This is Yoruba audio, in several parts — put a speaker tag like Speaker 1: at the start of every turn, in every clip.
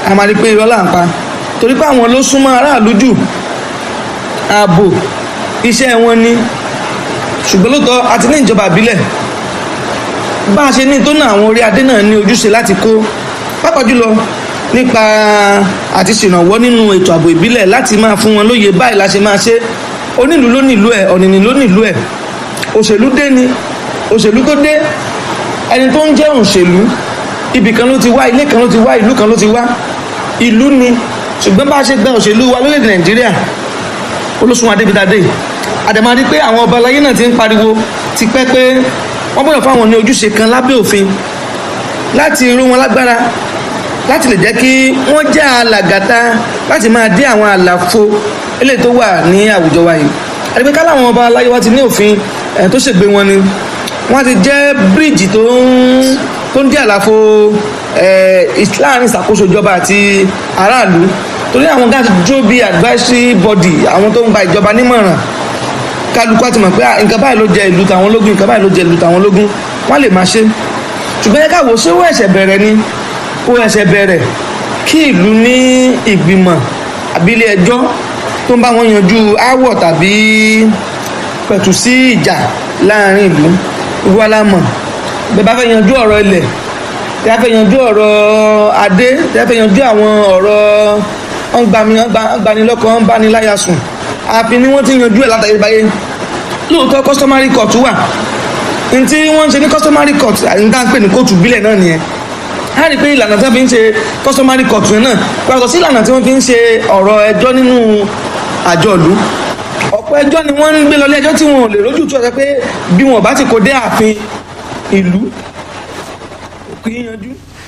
Speaker 1: a máa rí pé irọ́ là ń pa torí pé àwọn ló súnmọ́ aráàlú jù ààbò iṣẹ́ wọn ni ṣùgbọ́n lóòótọ́ a ti ní ìjọba ìbílẹ̀ bá a ṣe ní tó náà àwọn orí adé náà ní ojúṣe láti kó pápá jùlọ nípa àti ṣèrànwọ́ nínú ètò ààbò ìbílẹ̀ láti máa fún wọn lóye báyìí la ṣe máa ṣe onílùú ló nílùú ẹ̀ ọ̀nìnì ló nílùú ẹ̀ òṣèlú dé ni òṣèlú tó dé ẹni tó ń jẹ́ òṣèlú ibì kan ló ti wá ilé kan ló ti wá ìlú kan ló ti wá ìlú ni ṣùgbọ́n bá a ṣe gba òṣèlú wa lórílẹ̀‐èdè nàìjíríà olóṣùwọ̀n adébítadé àdàmà rí pé àwọn ọba aláyé náà ti ń pariwo ti pẹ́ pé wọ́n gbọ́dọ̀ fáwọn ní ojúṣe kan lábẹ́ òfin láti rú wọn lágbára láti lè jẹ́ kí wọ́n jẹ́ alàgàtà láti máa dé àwọn àlàfo eléyìí tó wà ní àwùjọ wa yìí àti pé ká láwọn ọba aláyé wa ti ní òfin ẹ̀ tó ṣègbè wọn ni wọ́n ti jẹ́ bíríìjì tó ń tó ń dí àlàfo láàrin ìṣàkóso ìjọba àti aráàlú torí àwọn gáàsì dúró bíi advisory body àwọn tó ń gba ìjọba nímọ̀ràn kálukú àti mọ̀ pé nǹkan báyìí ló jẹ ìlú tàwọn ológun nǹkan báyìí ló jẹ ìlú tàwọn ológun wọ́n lè máa ṣe ṣùgbọ́n yẹ káwọ́ ṣé ó ẹ̀ṣẹ̀ bẹ̀rẹ̀ ni ó ẹ̀ṣẹ̀ bẹ̀rẹ̀ kí ìlú ní ìgbìmọ̀ àbílẹ̀ ẹjọ́ tó ń bá wọn yanjú áwọ̀ tàbí pẹ̀tù sí ìjà láàrin ìlú ìwà lámọ̀ bẹ́ẹ̀ bá fẹ́ yanjú ọ̀rọ̀ ilẹ̀ tí a fẹ́ yanjú ọ̀rọ̀ adé tí a fẹ́ yanjú àwọn ọ̀rọ̀ ọ̀ngbanilọ́kọ̀ ọ̀nbaniláyàsùn àfi ni wọ́n ti yanjú ẹ̀ látàrí báyé lóòótọ́ customary court wà n tí wọ́n ń ṣe ní customary court àti níta ń pè ní kóòtù ìbílẹ̀ náà nìyẹn a rí i pé ìlànà tí wọ́n fi ń ṣe customary court yẹn náà pàtó sí ìlànà tí wọ́n fi ń ṣe ọ̀rọ̀ ẹjọ́ nínú àjọlú ọ̀pọ̀ ẹjọ́ ni wọ́n ń gbé lọ lẹ́jọ́ tí wọn ò lè rójú tó ọ̀sẹ̀ pé bí wọn bá ti kó dé ààfin ìlú kò yíyanjú.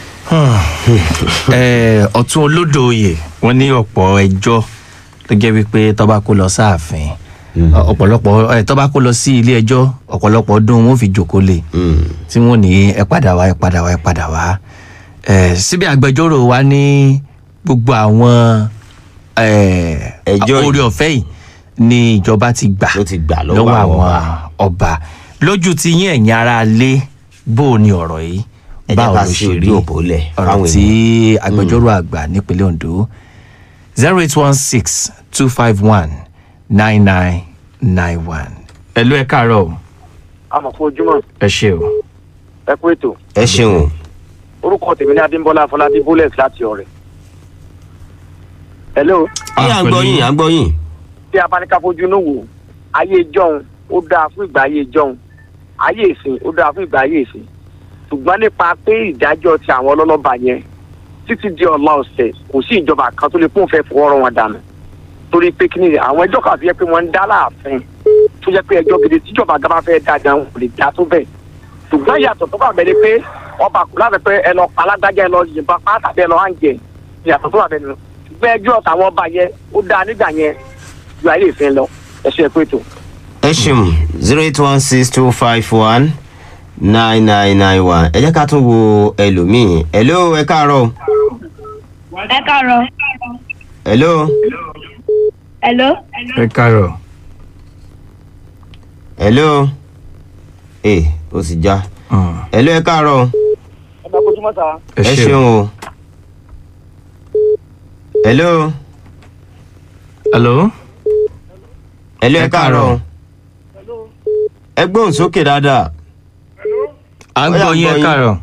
Speaker 2: ọ̀tún olódò oyè wọ́n ní ọ̀pọ̀ ẹjọ́ tó jẹ́ wípé tọ́ba kó lọ sáàfin ọ̀pọ̀lọpọ̀ tọ́ba kó lọ sí ilé ẹjọ́ ọ̀pọ̀lọpọ̀ ọdún wọn fi jòkó lè tí wọ́n ní ẹ padà wá ẹ padà wá ẹ padà wá síbi agbẹjọ́rò wa ní gbogbo àwọn orí ọ̀fẹ́ yìí ni ìjọba ti gbà lọ́wọ́ àwọn ọba lójú ti yín ẹ̀yin ara lé bó o ní ọ̀rọ̀ yìí báwo ló ṣe rí ọ̀rọ̀ tí agbẹjọ́rò àgbà nípínlẹ̀ ondo zero eight one six two five one nine nine nine one. ẹ ló ẹ káàárọ̀ o.
Speaker 3: àmọ̀ fún ojúmọ́.
Speaker 2: ẹ ṣe o.
Speaker 3: ẹ kú ètò.
Speaker 4: ẹ ṣeun.
Speaker 3: orúkọ tèmi ní adébọlá afọlábí bullet láti ọrẹ. hello.
Speaker 4: ẹ à ń gbọ́ yín à ń gbọ́ yín.
Speaker 3: tí a bá ní ká fojú inú wò ayé ìjọun ó dáa fún ìgbà ayé ìjọun ayé ìsìn ó dáa fún ìgbà ayé ìsìn ṣùgbọ́n nípa pé ìdájọ́ ti àwọn ọlọ́lọ́ba yẹn títí di ọ̀la ọ̀sẹ̀ kò sí ìjọba kan tó lè pọ́n fẹ́ fọwọ́rọ́ wọn dànù torí pé kí ni àwọn ẹjọ́ kan fi yẹ pé wọ́n ń dá láàfin tó jẹ́ pé ẹjọ́ gidi tíjọba gaba fẹ́ dá gan kò lè dá tó bẹ́ẹ̀ ṣùgbọ́n ìyàtọ̀ tó bá bẹ̀rẹ̀ pé ọba kò láti pé ẹ lọ alágbájá ẹ lọ yìnbọn pa tàbí ẹ lọ hànjẹ ìyàtọ̀ tó bá bẹ̀rẹ̀ nù ṣùgbọ́n ẹjọ́ tàwọn ọba yẹn ó dáa nígbà yẹn ju ayé ìfẹ́ lọ ẹ ṣe pé tó.
Speaker 4: ẹ ṣeun zero eight one six two five one nine nine nine one ẹ jẹ́ ká tún wo ẹlòmíì hello ẹ káàárọ̀.
Speaker 5: ẹ káàárọ̀.
Speaker 4: hello.
Speaker 5: hello.
Speaker 2: ẹ káàárọ̀.
Speaker 4: hello. ẹ o sì já. hello ẹ káàárọ̀.
Speaker 3: ẹ bá kojú mọ́ta.
Speaker 2: ẹ
Speaker 4: ẹ
Speaker 2: ṣe
Speaker 4: ṣeun
Speaker 2: o.
Speaker 4: o. hello.
Speaker 2: hello.
Speaker 4: hello ẹ
Speaker 2: Ẹ
Speaker 4: káàárọ̀.
Speaker 2: káàárọ̀.
Speaker 4: ẹ gbóhùn sókè dáadáa.
Speaker 2: à ń
Speaker 4: Ó yá,
Speaker 2: gbọ́ yín
Speaker 4: gbọ́
Speaker 2: ẹ
Speaker 4: yín.
Speaker 2: káàárọ̀.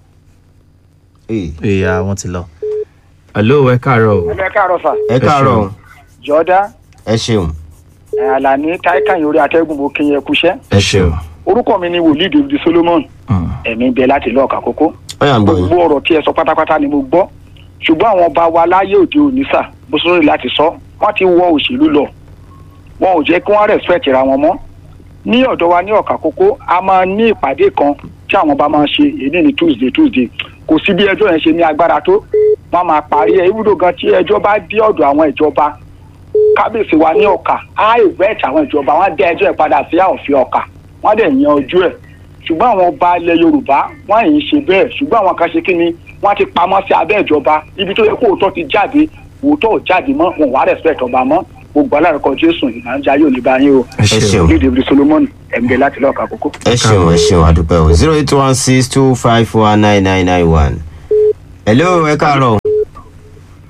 Speaker 4: Ẹ
Speaker 2: ìyá wọn ti lọ. hello ẹ káàárọ̀ o.
Speaker 3: ẹ káàárọ̀ sà
Speaker 4: ẹ káàárọ̀.
Speaker 3: jọ̀ọ́dá
Speaker 4: ẹ ṣeun.
Speaker 3: àlàní táìkàn orí atẹ́gùn mo kí yẹn kúṣẹ́
Speaker 2: ẹ ṣe o.
Speaker 3: orúkọ mi ni wòlíì david solomon
Speaker 2: Mm.
Speaker 3: ẹ̀mí bẹ láti lọ́ọ̀ka kókó
Speaker 4: ó yà ń gbọ́
Speaker 3: gbogbo
Speaker 4: yín.
Speaker 3: ọ̀rọ̀ tí ẹ sọ pátápátá ni mo gbọ́ ṣùgbọ́n àwọn ọba wa láyé òde òní sà bó sọ́rọ̀ láti sọ wọ́n ti wọ òṣèlú lọ wọn ò jẹ́ kí wọ́n respect ra wọn mọ́ ní ọ̀dọ̀ wa ní ọ̀ka kókó a máa ní ìpàdé kan tí àwọn ọba máa ń ṣe èyí ní tuesday tuesday kò sí bí ẹjọ́ yẹn ṣe ní agbára tó wọ́n máa parí ẹ̀ ibùdó gan tí ẹjọ́ bá dé ọ̀dọ̀ àwọn ìjọba kábíyèsí wa ní ọ̀ka á ìwẹ́ẹ̀tì àwọn ìjọba wọ́n dá ẹjọ́ ẹ̀ padà sí àòfin ọ̀ka wọ́n dẹ̀ yan ojú ẹ̀ ṣùgbọ́n àwọn ọba ilẹ̀ yorùbá wọ́n yìí ṣe bẹ́ẹ̀ ṣùgbọ́n àwọn kan ṣe kí ni wọ́n ti pamọ́ sí abẹ́ ìjọba ibi tó yẹ kó òótọ́ ti jáde òótọ́ ò jáde mọ́ wọn ò wá respect ọba mọ́ gbogbo alárùkọ jésù ìnájà yóò ní báyìí o
Speaker 2: ẹ
Speaker 4: ẹ
Speaker 2: ṣe o.
Speaker 4: ṣeun.
Speaker 3: ní david solomon ẹ̀ǹdẹ̀ láti lọ́ọ̀ka kókó.
Speaker 4: ẹ ṣeun ẹ ṣeun àdúpẹ́ o zero eight one six two five one nine nine nine one. hello ẹ káàárọ̀.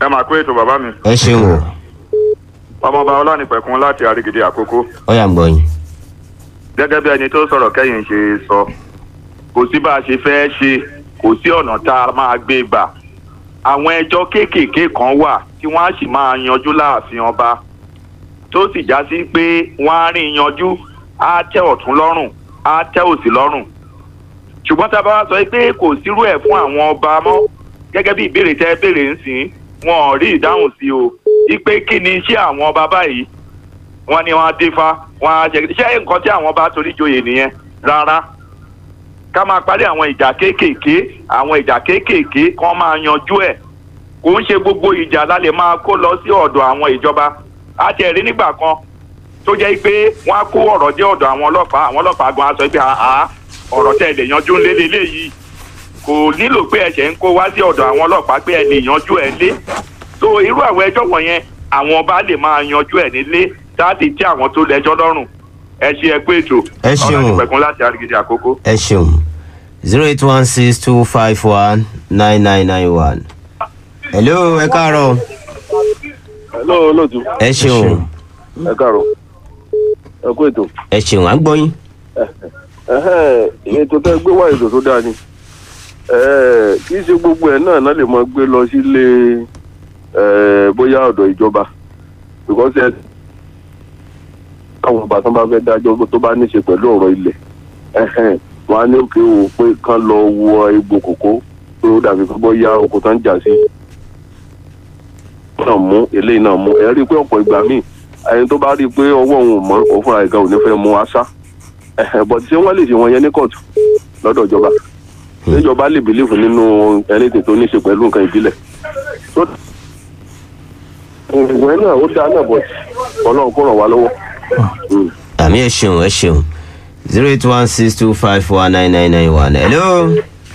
Speaker 6: ẹ máa kó ètò bàbá mi
Speaker 4: ẹ ṣeun o
Speaker 6: ọmọọba ọlánìpẹ̀kun láti àrígìdì àkókò
Speaker 4: ó yà ń gbọ́ yín.
Speaker 6: gẹ́gẹ́ bí ẹni tó sọ̀rọ̀ kẹ́yìn ṣe sọ kò sí bá a ṣe fẹ́ ṣe kò sí ọ̀nà tá a máa gbé gbà àwọn ẹjọ́ kéékèèké kan wà tí wọ́n á sì máa yanjú láàfin ọba tó sì já sí pé wọ́n á rí yanjú á tẹ́ ọ̀tún lọ́rùn á tẹ́ òsì lọ́rùn ṣùgbọ́n tá a bá wá sọ pé kò sírú ẹ̀ fún àwọn ọba mọ́ gẹ́gẹ́ bí ìbéèrè tẹ́ béèrè ń sìn wọn ò rí ìdáhùn sí o wípé kí ni iṣẹ́ àwọn ọba báyìí wọ́n ní wọ́n á dífá wọ́n á jẹ ṣé nǹkan tí àwọn ọba torí joyè nìyẹn rárá ká máa parí àwọn ìjà kéékèèké àwọn ìjà kéékèèké kán máa yanjú ẹ̀ kò ń ṣe gbogbo ìjà la lè máa kó lọ sí ọ̀dọ̀ àwọn ìjọba á tiẹ̀ rí nígbà kan tó jẹ́ pé wọ́n á kó ọ̀rọ̀ dé ọ̀dọ̀ àwọn ọlọ́pàá àwọn ọlọ́pàá gan á sọ pé àá ọ̀rọ̀ tẹ̀ lè yanjú ńlé lélẹ́yìí kò nílò pé ẹ̀ṣẹ̀ ń kó wá sí ọ̀dọ̀ àwọn ọlọ́pàá pé ẹ lè yanjú ẹ̀ lé so irú àwọn ẹjọ́ wọ̀nyẹn àwọn ọba lè máa yanjú ẹ̀ nílé láti tí àwọn tó lẹ́jọ́ lọ́rùn ẹ ṣe ẹ pé ètò
Speaker 4: Ẹ ṣeun.
Speaker 6: ọlọ́dúnpẹ̀kun láti àrígidì àkókò.
Speaker 4: ẹ ṣeun zero eight one six two five one nine nine nine one. hello ẹ káàárọ̀
Speaker 7: hello olóòtú
Speaker 4: ẹ ṣeun
Speaker 7: ẹ káàárọ̀ ẹ kú ètò
Speaker 4: ẹ ṣeun à ń gbọ́ yín.
Speaker 7: ẹhẹ́n, ètò tẹ́ gbé wá ètò tó dáa ni Eh, kì í ṣe gbogbo ẹ̀ náà náà lè máa gbé lọ sílé eh, bóyá ọ̀dọ̀ ìjọba because ẹ káwọn ọba tán bá fẹ́ dájọ́ tó bá ní ṣe pẹ̀lú ọ̀rọ̀ ilẹ̀ ẹhẹ́n, wọn á ní òkè wò pé kán lọ wọ egbò kòkó pé ó dàbí pé bóyá oko tán jà sí náà mú eléyìí náà mú ẹ rí i pé ọ̀pọ̀ ìgbà míì ẹni tó bá rí i pé ọwọ́ òun ò mọ́ òun fúnra ìgbà ò ní fẹ́ mú aṣá bọ̀dé ṣé wọ́n lè ṣe wọn yẹn ní kóòtù lọ́dọ̀ ìjọba ìjọba lè bìlífù nínú ẹnìtì tó ní ṣe pẹ̀lú nǹkan ìbílẹ̀. tó- ìwé náà ó dáa náà bọ̀ ọlọ́run kó ràn wá lọ́wọ́. Mm.
Speaker 4: àmì ẹ ṣeun ẹ ṣeun zero eight one six two five one nine nine nine one. hello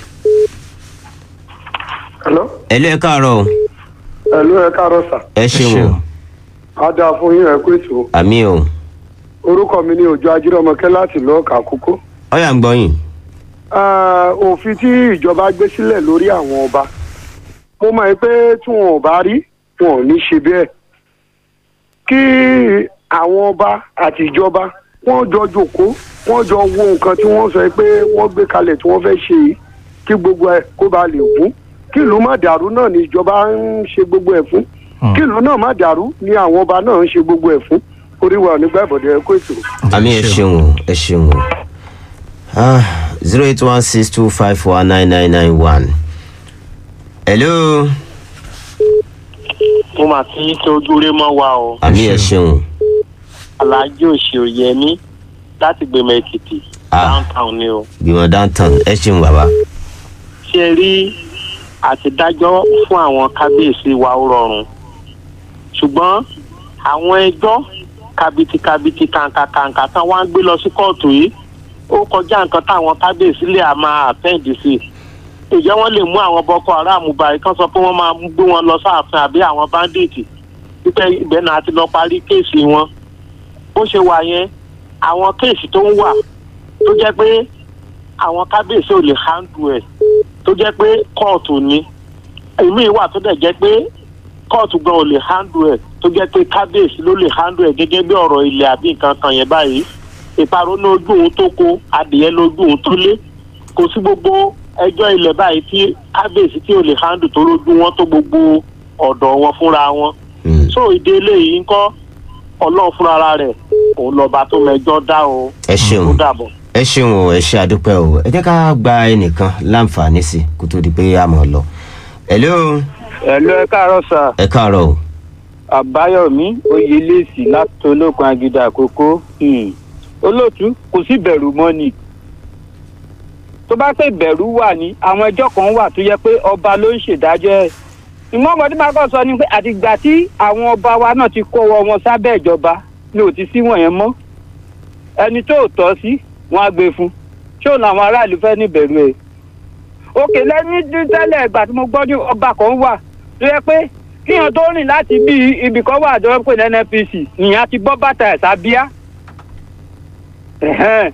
Speaker 8: Hello?
Speaker 4: hello ẹ káàárọ̀ o.
Speaker 8: Hello, ẹ káàárọ̀ sà.
Speaker 4: ẹ ṣeun o
Speaker 8: A dáa fún yín ẹ kú ètò.
Speaker 4: àmì o
Speaker 8: Orúkọ mi ni Òjò Ajírọ̀mọkẹ́ láti lọ́ọ̀kà kókó.
Speaker 4: ó yà ń gbọ́ yín.
Speaker 8: Ah, Òfin tí ìjọba gbé sílẹ̀ lórí àwọn ọba. Mo mọ̀ pé tí wọn ò bá rí, wọn ò ní ṣe bẹ́ẹ̀. Kí àwọn ọba àti ìjọba wọ́n jọ jòkó, wọ́n jọ wo nǹkan tí wọ́n sọ pé wọ́n gbé kalẹ̀ tí wọ́n fẹ́ ṣe yìí kí gbogbo ẹ̀ kó ba lè gún. Kí ìlú má dàrú náà ni ìjọba ń ṣe gbogbo ẹ̀ fún. Kí ìlú náà má dàrú ni àwọn ọba náà ń ṣe gbogbo ẹ̀ fún. Orí wa ò ní gbà ìbọ̀dẹ̀ ẹ kó ètò.
Speaker 4: àmì ẹ ṣeun o ẹ ṣeun o zero eight one six two five one nine nine nine one. hello
Speaker 9: mo máa fi yín tó dúró mọ́ wa o
Speaker 4: àmì ẹ ṣeun
Speaker 9: aláàjì òṣèré láti gbèmọ èkìtì
Speaker 4: Ah.
Speaker 9: downtown ni o
Speaker 4: gbìmọ̀ downtown ẹ ṣeun bàbá.
Speaker 9: ṣé ẹ rí àtidájọ́ fún àwọn kábíyèsí wa ó rọrùn ṣùgbọ́n àwọn ẹjọ́ kàbìtìkàbìtì kàǹkàkàǹkà tán wá ń gbé lọ sí kóòtù yìí ó kọjá nǹkan táwọn kábíyèsí lè à máa àtẹ́ǹdì sí i ìjẹ́ wọ́n lè mú àwọn boko haram báyìí kán sọ pé wọ́n máa gbé wọn lọ sáàfin àbí àwọn báńdíìtì wípé ibẹ̀ náà ti lọ parí kéèsì wọn bó ṣe wà yẹn àwọn kéèsì tó ń wà tó jẹ́ pé àwọn kábíyèsí ò lè handle ẹ̀ tó jẹ́ pé kóòtù ni èmi wà tó dẹ̀ jẹ́ pé kóòtù gan ò lè handle ẹ̀ tó jẹ́ pé kábíyèsí ló lè handle ẹ̀ gẹ́gẹ́ bí ọ̀rọ̀ ilẹ̀ àbí nǹkan kan yẹn báyìí ìparun ní ojú òun tó kó adìyẹ lójú òun tó lé kò sí gbogbo ẹjọ́ ilẹ̀ báyìí tí kábíyèsí tí ò lè handle tó lójú wọn tó gbogbo ọ̀dọ̀ wọn fúnra wọn so ìdí eléyìí ń kọ́ ọlọ́run fúnra rẹ̀ òun lọ́ba tó mẹjọ́ dá o
Speaker 4: ẹ ṣeun
Speaker 9: ó dàbọ̀.
Speaker 4: ẹ ṣeun o ẹ ṣe àdúpẹ́ o ẹ jẹ́ ká gba ẹnìkan láǹfààní sí i kó tó di pé a mọ̀ lọ. hello
Speaker 10: ẹ̀lú ẹ káàárọ̀ sà
Speaker 4: ẹ káàárọ̀ o.
Speaker 10: àbáyọ̀mí oyèlẹ́sì láti olókun agídá àkókò um, olóòtú kò sí bẹ̀rù mọ́ ni tó bá pé bẹ̀rù wà ní àwọn ẹjọ́ kan wà tó yẹ pé ọba ló ń ṣèdájọ́ ẹ̀ ìmọ̀ ọmọdé máa kọ́ sọ ni pé àtìgbà tí àwọn ọba wa náà ti kó ọwọ́ wọn sábẹ́ ìjọba ni ò ti sí wọ̀nyẹn mọ́ ẹni tó ò tọ́ sí wọn á gbé fún ṣé òun làwọn aráàlú fẹ́ ní bẹ̀rù ẹ̀ òkè lẹ́ni tẹ́lẹ̀ ìgbà tí mo gbọ́ ní ọba kan wà tó yẹ pé kíyàn tó rìn láti bí ibì kan wà tó ń pè ní nnpc nìyẹn ti bọ́ bàtà ẹ̀ sábíà ẹ̀hẹ́n.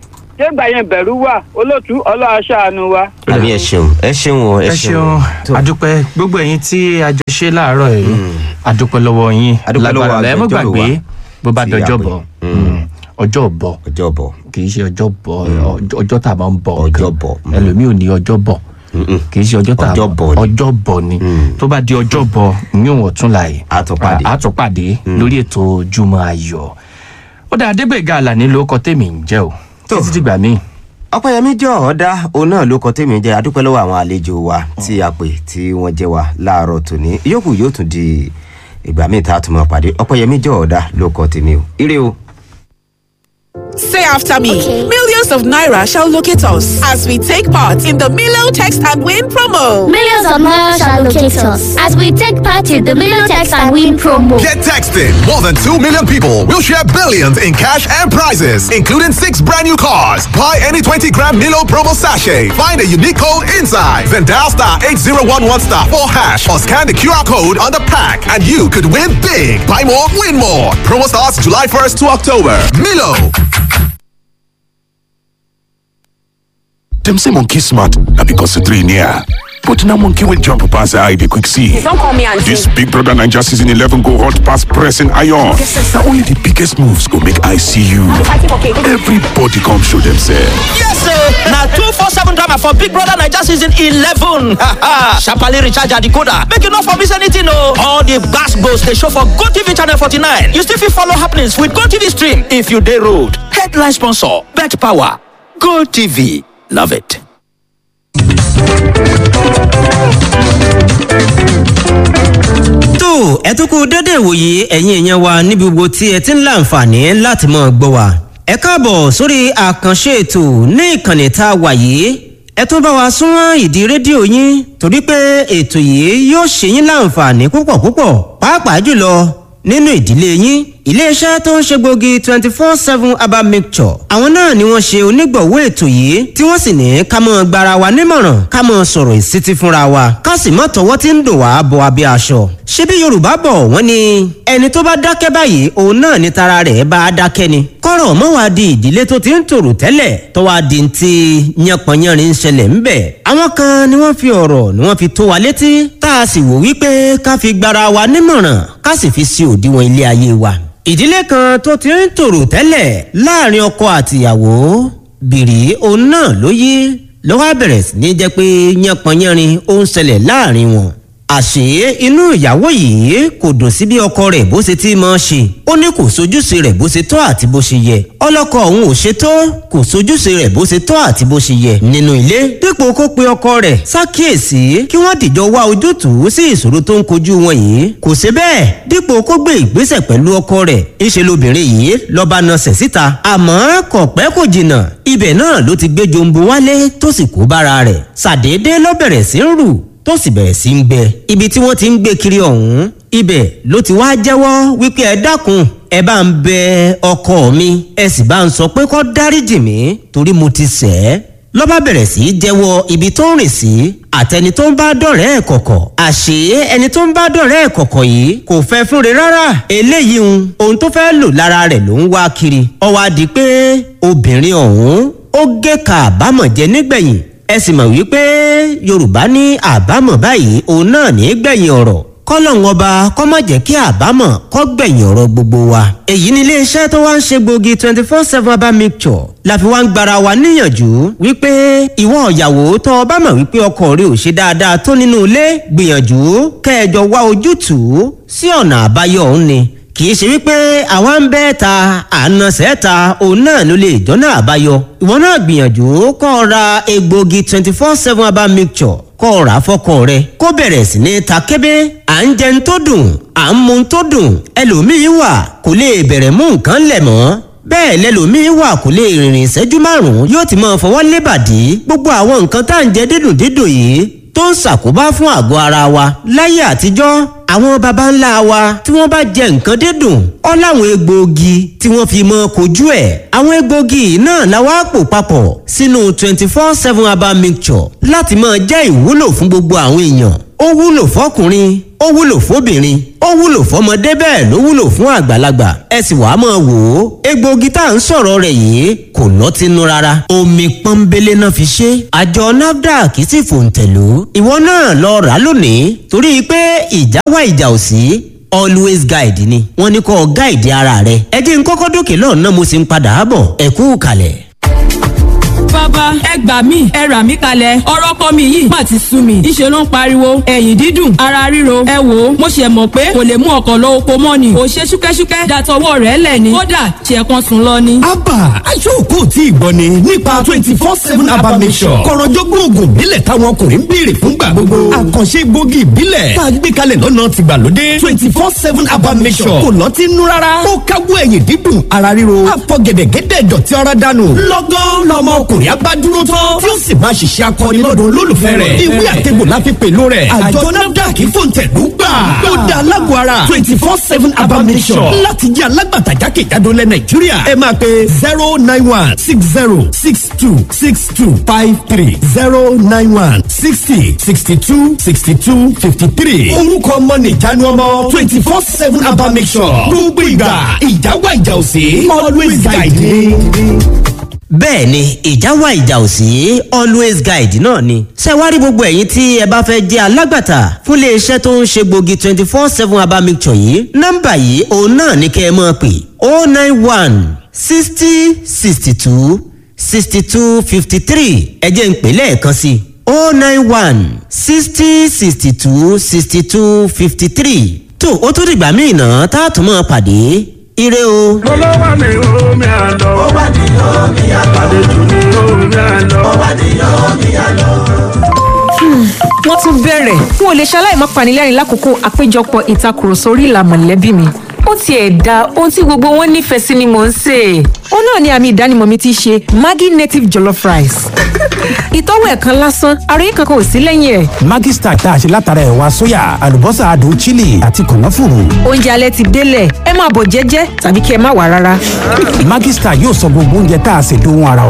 Speaker 10: ṣé ìgbà yẹn bẹ̀rù wà olóòtú ọlọ́run aṣáánu wa.
Speaker 4: àbí ẹ ṣeun ẹ ṣeun o ẹ
Speaker 2: ẹ
Speaker 4: ṣeun
Speaker 2: ṣeun adúpẹ́ gbogbo ẹ̀yin tí a jọ ṣe láàárọ̀ yìí adúpẹ́ lọ́wọ́ yín
Speaker 4: Adúpẹ́ lọ́wọ́
Speaker 2: lágbára ẹ mọ́
Speaker 4: agbẹjọ́rò
Speaker 2: gbàgbé
Speaker 4: wa
Speaker 2: bó bá
Speaker 4: tí
Speaker 2: dọjọ́
Speaker 4: a pè.
Speaker 2: bọ̀ ọjọ́ bọ̀
Speaker 4: ọjọ́ bọ̀
Speaker 2: kì í ṣe ọjọ́ bọ̀ ọjọ́- ọjọ́ tá a máa ń bọ̀
Speaker 4: Ọjọ́
Speaker 2: nǹkan.
Speaker 4: bọ̀, mm.
Speaker 2: ẹlòmíì ò ní ọjọ́ bọ̀ kì í ṣe ọjọ́ tá a
Speaker 4: Ọjọ́ bọ̀ ni.
Speaker 2: ọjọ́ bọ̀ ni tó bá di ọjọ́ bọ̀ yín wọ̀n tún láàyè
Speaker 4: A tún pàdé.
Speaker 2: a tún pàdé lórí ètò ojúmọ́ ayọ̀ ó dá adébẹ̀gà àlàní ló kọ tèmi ń jẹ́ o títí dìgbà míì.
Speaker 4: ọpẹyẹmí jọ ọdá òun náà ló kọ tèmi jẹ adúpẹ́ lọ́wọ́ àwọn àlejò wa tí a pè tí wọ́n jẹ́ wa láàárọ̀ tòní yòókù yóò tún di ìgbà míì tá a tún máa pàdé ọpẹyẹmí jọ ọdá ló kọ tèmi o ire o.
Speaker 11: Say after me. Millions of Naira shall locate us as we take part in the Milo Text and Win promo.
Speaker 12: Millions of Naira shall locate us as we take part in the Million Text and Win promo.
Speaker 13: Get texting. More than 2 million people will share billions in cash and prizes, including six brand new cars. Buy any 20 gram Milo promo sachet. Find a unique code inside. Then dial star 8011 star 4 hash or scan the QR code on the pack and you could win big. Buy more, win more. Promo starts July 1st to October. Milo.
Speaker 14: Dem say monkey smart na because the three near. But now monkey will jump pass the eye dey quick see.
Speaker 15: Don't call me auntie.
Speaker 14: This Big Brother Naija season 11 go hot pass pressing iron. Na only the biggest moves go make I see you. Everybody come show themselves.
Speaker 16: Yes, sir. Now two four seven drama for Big Brother Naija season eleven. Sharply recharge your decoder. Make you not for miss anything, no. All the gas goes they show for Go TV channel forty nine. You still fit follow happenings with Go TV stream if you dey road. Headline sponsor: Bet Power. Go TV. Love it.
Speaker 17: tó ẹ tún kú dédé ìwòye ẹ̀yin èèyàn wa níbi gbogbo tí ẹ ti ń láǹfààní láti mọ̀ gbọ́ wa. ẹ káàbọ̀ sórí àkànṣe ètò ní ìkànnì tá a wà yìí ẹ tún bá wa súnmọ́ ìdí rédíò yín torí pé ètò yìí yóò ṣe yín láǹfààní púpọ̀ púpọ̀ pàápàá jùlọ nínú ìdílé yín iléeṣẹ́ tó ń ṣe gbòógì twenty four seven herbal mixture àwọn náà ni wọ́n ṣe onígbọ̀wọ́ ètò yìí tí wọ́n sì ní ká mọ́ gbara wa nímọ̀ràn ká mọ́ sọ̀rọ̀ ìsítí fúnra wa ká sì mọ́ tọwọ́ tí ń dùn wá bọ abẹ́ aṣọ. ṣebí yorùbá bọ̀ wọ́n ní ẹni tó bá dákẹ́ báyìí òun náà ni tara rẹ̀ bá a dákẹ́ ni. kọ́rọ̀ mọ́ wá di ìdílé tó ti ń tòrò tẹ́lẹ̀ tó wá di ti yánpọnyánrin ń ṣẹlẹ̀ ń bẹ̀. àwọn kan ni wọ́n fi ọ̀rọ̀ ni wọ́n fi tó wa létí tá a sì wò wípé ká fi gbara wa nímọ̀ràn ká sì fi sí òdiwọ̀n ilé ayé wa ìdílé kan tó ti ń tòrò tẹ́lẹ̀ láàrin ọkọ àtìyàwó bìrì òun náà ló yí ló wá bẹ̀rẹ̀ sí ní jẹ́ pé yánpọnyánrin ó ń ṣẹlẹ̀ láàrin wọn. àṣé inú ìyàwó yìí kò dùn sí bí ọkọ rẹ̀ bó ṣe ti máa ṣe ó ní kò sojúṣe rẹ̀ bó ṣe tọ́ àti bó ṣe yẹ ọlọ́kọ òun ò ṣe tó kò sojúṣe rẹ̀ bó ṣe tọ́ àti bó ṣe yẹ nínú ilé dípò kó pe ọkọ rẹ̀ ṣàkíyèsí kí wọ́n dìjọ wá ojútùú sí ìṣòro tó ń kojú wọn yìí kò ṣe bẹ́ẹ̀ dípò kó gbé ìgbésẹ̀ pẹ̀lú ọkọ rẹ̀ ńṣe lobìnrin yìí lọ́ba nasẹ̀ síta àmọ́ kò pẹ́ kò jìnnà ibẹ̀ náà ló ti gbé jombo wálé tó sì kó bára rẹ̀ ṣàdédé ló bẹ̀rẹ̀ sí ń rù tó sì bẹ̀rẹ̀ sí ń gbẹ ibi tí wọ́n ti ń gbé kiri ọ̀hún ibẹ̀ ló ti wá jẹ́wọ́ wípé ẹ dákun ẹ bá ń bẹ ọkọ mi ẹ sì bá ń sọ pé kó dáríjì mí torí mo ti ṣẹ̀ ẹ́ lọ́ba bẹ̀rẹ̀ sí í jẹ́wọ́ ibi tó ń rìn sí àtẹni tó ń bá dọ̀rẹ́ ẹ̀ kọ̀kọ̀ àṣé ẹni tó ń bá dọ̀rẹ́ ẹ̀ kọ̀kọ̀ yìí kò fẹ́ fúnre rárá eléyìí ń ohun tó fẹ́ lò lára rẹ̀ ló ń wá kiri ó wá di pé obìnrin ọ̀hún ó gé ka àbámọ̀ jẹ nígbẹ̀yìn ẹ sì mọ̀ wípé yorùbá ní àbámọ̀ báyìí òun náà ní gbẹ̀yìn ọ̀rọ̀ kọ́lọ́hún ọba kọ́ má jẹ́ kí àbámọ̀ kọ́ gbẹ̀yìn ọ̀rọ̀ gbogbo wa. èyí ni iléeṣẹ́ tó wá ń ṣe gbòógì twenty four seven herbal mixture la fi wá ń gbara wa níyànjú wípé ìwọ ìyàwó tó o bá mọ̀ wípé ọkọ rẹ ò ṣe dáadáa tó nínú ilé gbìyànjú kẹjọ wá ojútùú sí ọ̀nà àbáyọ òun ni kì í ṣe wípé àwa ń bẹ́ ta àna sẹ́ta òun náà ló lè jọ́nà àbáyọ ìwọ náà gbìyànjú kọ́ ọ ra egbòogi twenty four seven herbal mixture kọ́ ọ rà fọ́kọ rẹ kó bẹ̀rẹ̀ sí ní ta kébé à ń jẹun tó dùn à ń mu tó dùn ẹlòmíín wà kò lè bẹ̀rẹ̀ mú nǹkan lẹ̀ mọ́ bẹ́ẹ̀ lẹ́lòmíín wà kò lè rìnrìn ìṣẹ́jú márùn-ún yóò ti máa fọwọ́ lébàdí gbogbo àwọn nǹkan tá à ń jẹ dídùn dídùn yìí tó ń ṣàkóbá fún àgọ́ ara wa láyé àtijọ́ àwọn baba ńlá wa tí wọ́n bá jẹ nǹkan dídùn ọ́ láwọn egbòogi tí wọ́n fi mọ kojú ẹ̀ àwọn egbòogi náà la wá pò papọ̀ sínú twenty four seven herbal mixture láti máa jẹ́ ìwúlò fún gbogbo àwọn èèyàn ó wúlò fọkùnrin ó wúlò fóbìnrin ó wúlò fọmọdé bẹ́ẹ̀ ló wúlò fún àgbàlagbà ẹ sì wàá máa wò ó egbòogi tá à ń sọ̀rọ̀ rẹ̀ yìí kò lọ́tínú rárá omi pọ́nbélé náà fi ṣe àjọ nafdac sì fòǹtẹ̀lú ìwọ náà lọ rà lónìí torí pé ìjà wà ìjà ò sí always guide ni wọ́n ní kó guide ara rẹ ẹ jẹ́ n kọ́kọ́ dókè lọ́nà mo sì ń padà bọ̀ ẹ kú kalẹ̀
Speaker 15: bàbá ẹ gbà mí ẹ rà mí kalẹ̀ ọ̀rọ̀ kọ́ mi yìí má ti sú mi ìṣe ló ń pariwo ẹ̀yìn dídùn ara ríro ẹ wò ó mo ṣe mọ̀ pé kò lè mú ọkọ̀ lọ oko mọ́ ni ò ṣe ṣúkẹ́ṣúkẹ́ dàtọwọ́ rẹ̀ lẹ̀ ni kódà ṣe kan sùn lọ ni.
Speaker 18: abba aṣọ́kò tí ìgbọ́ ni nípa twenty four seven abba mission kọ̀rọ̀jọ́gbọ́n oògùn ìbílẹ̀ táwọn ọkùnrin ń béèrè fúngbà gbogbo àkànṣe gbòógì ìbílẹ̀ tá a gbé kalẹ̀ lọ́nà tìgbàlódé twenty four seven abba mission kò lọ́tí nú rárá ó káwọ́ ẹ̀yìn dídùn ara ríro àfọ̀gẹ̀dẹ̀gẹ̀dẹ̀ dọ̀tí ara dànù lọ́gán lọ́mọ ọkùnrin abádúró tán tí ó sì máa ṣiṣẹ́ akọni lọ́dọ̀ olólùfẹ́ rẹ̀ ìwé àtẹ̀gbò la fi pèlú rẹ̀ àjọ nafdac fòǹtẹ̀lú gbà ó da alágbó ara twenty four seven abamisọ̀ láti jẹ́ alágbàtà jákèjádò lẹ̀ nàìjíríà ẹ máa pe zero nine one six zero six two six two five three zero nine one sixty sixty two sixty two fifty three orúkọ ọmọ nìjánu ọmọ twenty four seven abamisọ̀ gbogbo ìgbà ìjà wà ìjà òsè always guide me
Speaker 17: bẹ́ẹ̀ ni ìjà wà ìjà ò sí always guide náà ni. ṣé wá rí gbogbo ẹ̀yin tí ẹ bá fẹ́ jẹ́ alágbàtà fún iléeṣẹ́ tó ń ṣe gbòógì twenty four seven herbal mixture yìí nọ́mbà yìí òun náà ní kẹ́ ẹ máa pè oh nine one sixty sixty two sixty two fifty three ẹ jẹ́ ń pè lẹ́ẹ̀kan sí i oh nine one sixty sixty two sixty two fifty three tó o tún dìgbà míì náà tá a tún máa pàdé ire o.
Speaker 19: olówó ni omi àlọ́. ó wà ní omi àlọ́. àlejò ní omi àlọ́. ó wà ní omi àlọ́.
Speaker 20: wọ́n tún bẹ̀rẹ̀ n ò lè ṣaláì má panilẹ́rìn lákòókò àpéjọpọ̀ ìtakùrọ̀sọ orí ìlà mọ̀lẹ́bí mi ó tiẹ̀ da ohun tí gbogbo wọn nífẹ̀ẹ́ sí ni mò ń sè é. ó náà ni àmì ìdánimọ̀ mi ti ṣe maggi native jollof rice. ìtọ́wò ẹ̀ kan lásán ara yìí kankan ò sí lẹ́yìn ẹ̀.
Speaker 21: maggi star tá a ṣe látara ẹ̀wà sóyà àlùbọ́sà adùn chili àti kànáfùrù.
Speaker 20: oúnjẹ alẹ́ ti délẹ̀ ẹ máa bọ̀ jẹ́jẹ́ tàbí kí ẹ má wà rárá.
Speaker 21: maggi star yóò sọ gbogbo oúnjẹ tá a ṣe dóhun ara